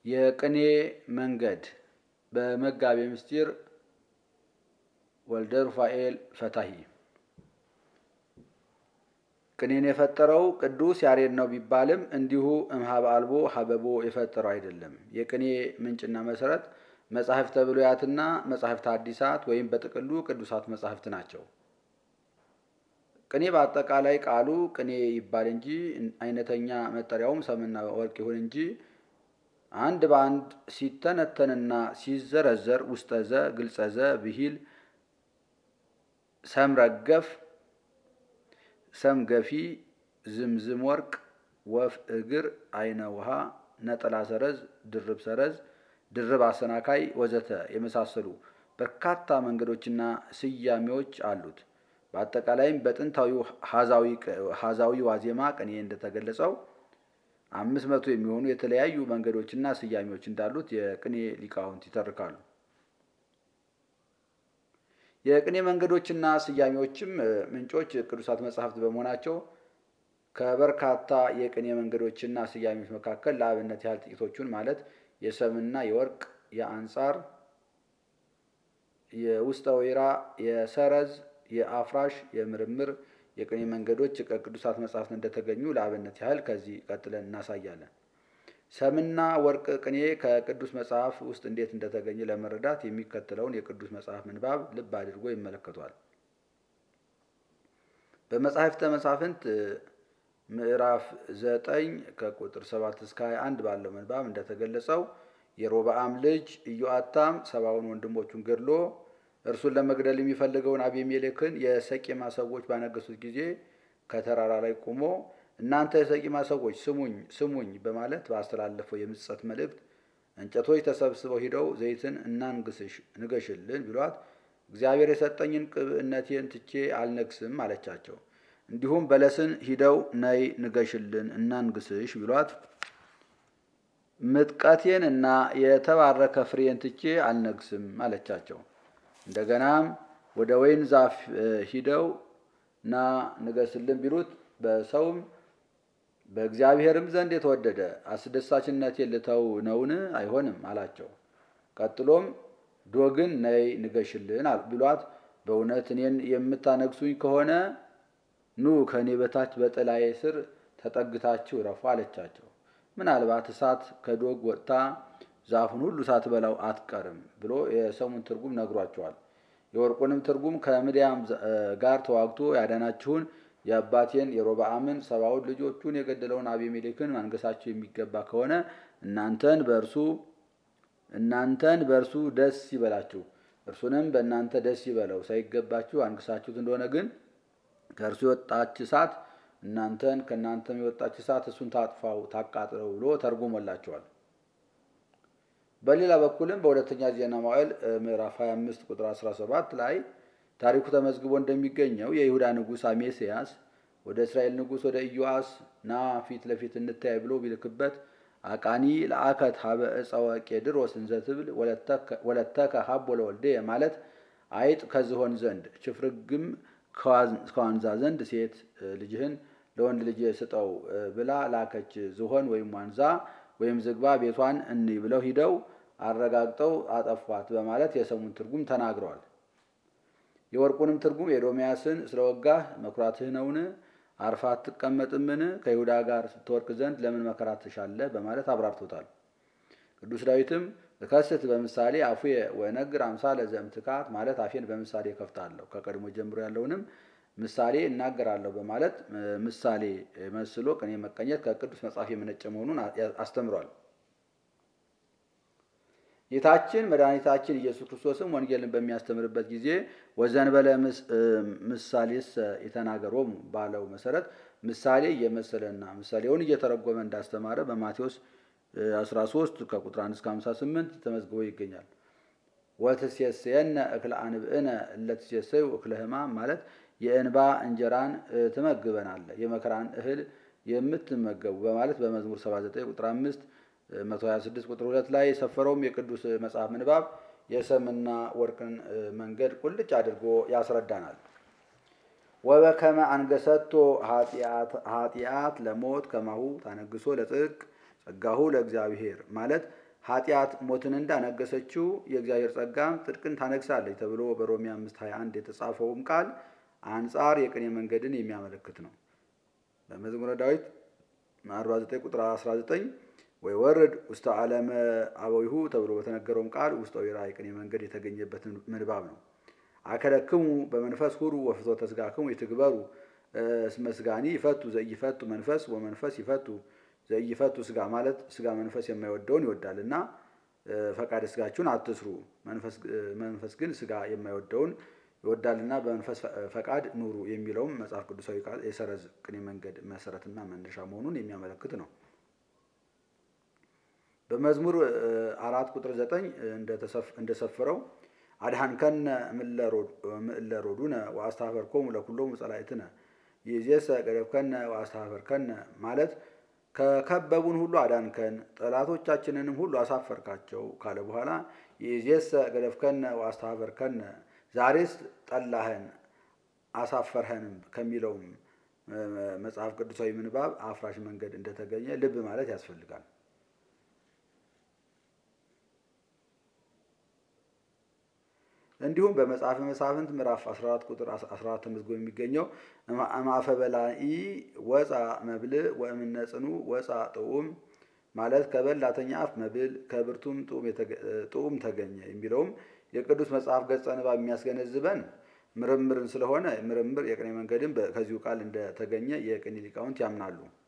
የቅኔ መንገድ በመጋቤ ምስጢር ወልደ ሩፋኤል ፈታሂ። ቅኔን የፈጠረው ቅዱስ ያሬድ ነው ቢባልም እንዲሁ እምኀበ አልቦ ሀበቦ የፈጠረው አይደለም። የቅኔ ምንጭና መሰረት መጻሕፍተ ብሉያትና መጻሕፍተ ሐዲሳት ወይም በጥቅሉ ቅዱሳት መጻሕፍት ናቸው። ቅኔ በአጠቃላይ ቃሉ ቅኔ ይባል እንጂ አይነተኛ መጠሪያውም ሰምና ወርቅ ይሁን እንጂ አንድ በአንድ ሲተነተንና ሲዘረዘር ውስጠዘ ግልጸዘ ብሂል ሰምረገፍ ሰም ገፊ ዝምዝም ወርቅ ወፍ እግር አይነ ውሃ ነጠላ ሰረዝ ድርብ ሰረዝ ድርብ አሰናካይ ወዘተ የመሳሰሉ በርካታ መንገዶችና ስያሜዎች አሉት። በአጠቃላይም በጥንታዊው ሀዛዊ ዋዜማ ቅኔ እንደተገለጸው አምስት መቶ የሚሆኑ የተለያዩ መንገዶችና ስያሜዎች እንዳሉት የቅኔ ሊቃውንት ይተርካሉ። የቅኔ መንገዶችና ስያሜዎችም ምንጮች ቅዱሳት መጻሕፍት በመሆናቸው ከበርካታ የቅኔ መንገዶችና ስያሜዎች መካከል ለአብነት ያህል ጥቂቶቹን ማለት የሰምና የወርቅ፣ የአንጻር፣ የውስጠ ወይራ፣ የሰረዝ፣ የአፍራሽ፣ የምርምር የቅኔ መንገዶች ከቅዱሳት መጻሕፍት እንደተገኙ ለአብነት ያህል ከዚህ ቀጥለን እናሳያለን። ሰምና ወርቅ ቅኔ ከቅዱስ መጽሐፍ ውስጥ እንዴት እንደተገኘ ለመረዳት የሚከተለውን የቅዱስ መጽሐፍ ምንባብ ልብ አድርጎ ይመለከቷል። በመጻሕፍተ መሳፍንት ምዕራፍ ዘጠኝ ከቁጥር ሰባት እስከ ሀያ አንድ ባለው ምንባብ እንደተገለጸው የሮብዓም ልጅ ኢዮአታም ሰባውን ወንድሞቹን ገድሎ እርሱን ለመግደል የሚፈልገውን አቤሜሌክን የሰቂማ ሰዎች ባነገሱት ጊዜ ከተራራ ላይ ቆሞ እናንተ የሰቂማ ሰዎች ስሙኝ ስሙኝ በማለት ባስተላለፈው የምጸት መልእክት እንጨቶች ተሰብስበው ሂደው ዘይትን እናንግስሽ ንገሽልን ቢሏት እግዚአብሔር የሰጠኝን ቅብእነቴን ትቼ አልነግስም አለቻቸው። እንዲሁም በለስን ሂደው ነይ ንገሽልን እናንግስሽ ቢሏት ምጥቀቴን እና የተባረከ ፍሬን ትቼ አልነግስም አለቻቸው። እንደገናም ወደ ወይን ዛፍ ሂደው ና ንገስልን ቢሉት በሰውም በእግዚአብሔርም ዘንድ የተወደደ አስደሳችነቴን ልተው ነውን? አይሆንም አላቸው። ቀጥሎም ዶግን ነይ ንገሽልን ቢሏት በእውነት እኔን የምታነግሱኝ ከሆነ ኑ ከእኔ በታች በጥላዬ ስር ተጠግታችሁ ረፉ አለቻቸው። ምናልባት እሳት ከዶግ ወጥታ ዛፉን ሁሉ ሳትበላው አትቀርም ብሎ የሰሙን ትርጉም ነግሯቸዋል። የወርቁንም ትርጉም ከምድያም ጋር ተዋግቶ ያዳናችሁን የአባቴን የሮብዓምን ሰባውን ልጆቹን የገደለውን አቤሜሌክን ማንገሳችሁ የሚገባ ከሆነ እናንተን በእርሱ እናንተን በእርሱ ደስ ይበላችሁ፣ እርሱንም በእናንተ ደስ ይበለው። ሳይገባችሁ አንግሳችሁት እንደሆነ ግን ከእርሱ የወጣች እሳት እናንተን ከእናንተም የወጣች እሳት እሱን ታጥፋው ታቃጥለው ብሎ ተርጉሞላቸዋል። በሌላ በኩልም በሁለተኛ ዜና መዋዕል ምዕራፍ 25 ቁጥር 17 ላይ ታሪኩ ተመዝግቦ እንደሚገኘው የይሁዳ ንጉሥ አሜስያስ ወደ እስራኤል ንጉሥ ወደ ኢዮአስ ና ፊት ለፊት እንታይ ብሎ ቢልክበት አቃኒ ለአከት ሀበ እፀወ ቄድሮስ እንዘ ትብል ወለተከ ሀቦ ለወልዴ ማለት አይጥ ከዝሆን ዘንድ ችፍርግም ከዋንዛ ዘንድ ሴት ልጅህን ለወንድ ልጅ ስጠው ብላ ላከች። ዝሆን ወይም ዋንዛ ወይም ዝግባ ቤቷን እንይ ብለው ሂደው አረጋግጠው አጠፏት በማለት የሰሙን ትርጉም ተናግረዋል። የወርቁንም ትርጉም ኤዶምያስን ስለወጋህ መኩራትህ ነውን? አርፋ አትቀመጥምን? ከይሁዳ ጋር ስትወርቅ ዘንድ ለምን መከራ ትሻለህ? በማለት አብራርቶታል። ቅዱስ ዳዊትም እከስት በምሳሌ አፉየ ወነግር አምሳለ ዘእምትካት ማለት አፌን በምሳሌ ከፍታለሁ ከቀድሞ ጀምሮ ያለውንም ምሳሌ እናገራለሁ በማለት ምሳሌ መስሎ ቅኔ መቀኘት ከቅዱስ መጽሐፍ የመነጨ መሆኑን አስተምሯል። ጌታችን መድኃኒታችን ኢየሱስ ክርስቶስም ወንጌልን በሚያስተምርበት ጊዜ ወዘንበለ ምሳሌስ የተናገሮሙ ባለው መሰረት ምሳሌ እየመሰለና ምሳሌውን እየተረጎመ እንዳስተማረ በማቴዎስ 13 ከቁጥር 1 እስከ 58 ተመዝግቦ ይገኛል። ወትሴሰየነ እክለ አንብእነ እለትሴሰዩ እክለ ሕማም ማለት የእንባ እንጀራን ትመግበናለ የመከራን እህል የምትመገቡ በማለት በመዝሙር 79 ቁጥር 5 126 ቁጥር 2 ላይ የሰፈረውም የቅዱስ መጽሐፍ ምንባብ የሰምና ወርቅን መንገድ ቁልጭ አድርጎ ያስረዳናል። ወበከመ አንገሰቶ ኃጢአት ለሞት ከማሁ ታነግሶ ለጽድቅ ጸጋሁ ለእግዚአብሔር ማለት ኃጢአት ሞትን እንዳነገሰችው የእግዚአብሔር ጸጋም ጽድቅን ታነግሳለች ተብሎ በሮሜ 521 የተጻፈውም ቃል አንጻር የቅኔ መንገድን የሚያመለክት ነው። በመዝሙረ ዳዊት 49 ቁጥር 19 ወይ ወርድ ውስተ ዓለመ አበዊሁ ተብሎ በተነገረውም ቃል ውስጠ ወይራ የቅኔ መንገድ የተገኘበትን ምንባብ ነው። አከለክሙ በመንፈስ ሁሩ ወፍትወተ ሥጋክሙ ይትግበሩ እስመ ሥጋኒ ይፈቱ ዘኢይፈቱ መንፈስ ወመንፈስ ይፈቱ ዘኢይፈቱ ሥጋ ማለት ሥጋ መንፈስ የማይወደውን ይወዳል እና ፈቃደ ሥጋችሁን አትስሩ፣ መንፈስ ግን ሥጋ የማይወደውን ይወዳልና በመንፈስ ፈቃድ ኑሩ የሚለውም መጽሐፍ ቅዱሳዊ ቃል የሰረዝ ቅኔ መንገድ መሰረትና መነሻ መሆኑን የሚያመለክት ነው። በመዝሙር አራት ቁጥር ዘጠኝ እንደሰፈረው አድኃንከነ እምእለ ሮዱነ ወአስተኀፈርኮሙ ለኵሎሙ ጸላእትነ ይእዜሰ ገደፍከነ ወአስተኀፈርከነ ማለት ከከበቡን ሁሉ አዳንከን ጠላቶቻችንንም ሁሉ አሳፈርካቸው ካለ በኋላ ይእዜሰ ገደፍከነ ወአስተኀፈርከነ ዛሬስ ጠላህን አሳፈርኸንም ከሚለውም መጽሐፍ ቅዱሳዊ ምንባብ አፍራሽ መንገድ እንደተገኘ ልብ ማለት ያስፈልጋል። እንዲሁም በመጽሐፈ መሳፍንት ምዕራፍ 14 ቁጥር 14 ተመዝግቦ የሚገኘው እምአፈ በላኢ ወፃ መብል ወእምነ ጽኑ ወፃ ጥዑም ማለት ከበላተኛ አፍ መብል ከብርቱም ጥዑም ተገኘ የሚለውም የቅዱስ መጽሐፍ ገጸ ንባብ የሚያስገነዝበን ምርምርን ስለሆነ ምርምር የቅኔ መንገድን ከዚሁ ቃል እንደተገኘ የቅኔ ሊቃውንት ያምናሉ።